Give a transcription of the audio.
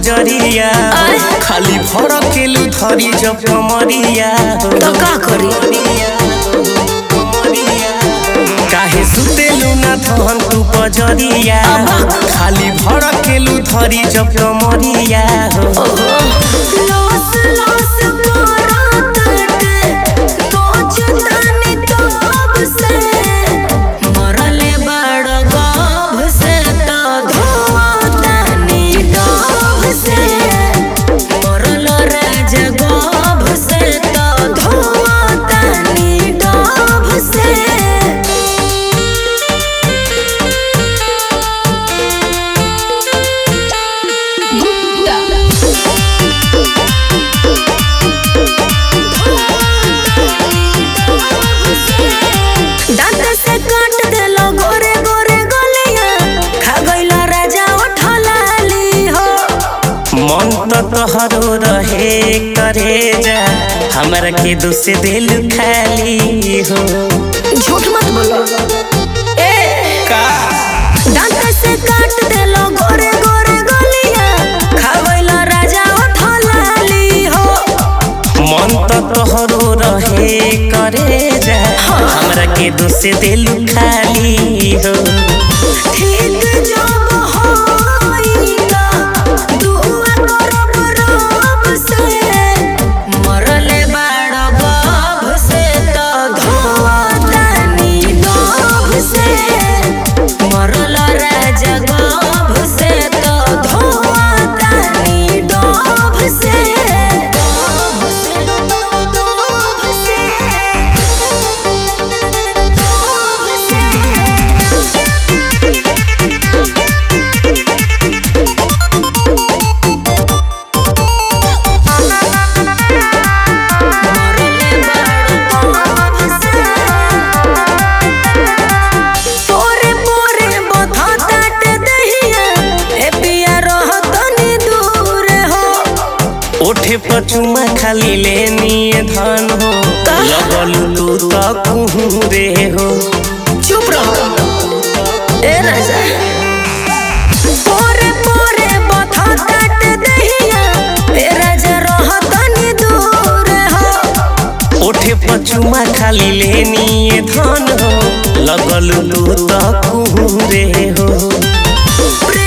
पजरिया खाली भड़केलू धरी जब कमरिया तो का करी काहे सुतेलू ना धन तू पजरिया खाली भड़केलू धरी जब कमरिया लॉस लॉस करत नोच तानी तब से मरले बड़ गभ से तो धोआ तानी डब से मरल राज गभ से तो धोआ तानी डब से दांत से काट देलो गोरे गोरे गलिया खा गइला राजा उठलाली हो मन तो तोहरो रहे करे जा हमरा के दुस दिल खाली हो झूठ मत बोलो ए का दांत से काट देलो गोरे गोरे गलिया खा गइला राजा उठलाली हो मन तो तोहरो रहे करे जा हमरा के दुस दिल खाली हो ठीक जब होइला दुआ करब रब से मरले बाड़ गभ से तो धोआ तानी डब से मरल राजा गभ से तो धोआ तानी डब से डब से डब से पोरे पोरे बधताट दहिया ए पिया रहतनी दूर हो ओठे पर चुमा खाली लेनी धन हो लगल तू तो कुहरे हो चुप रहो ए राजा पोरे पोरे बधताट दहिया ए राजा रहतनी दूर हो ओठे पर चुमा खाली लेनी धन हो लगल तू तो कुहरे हो प्रेम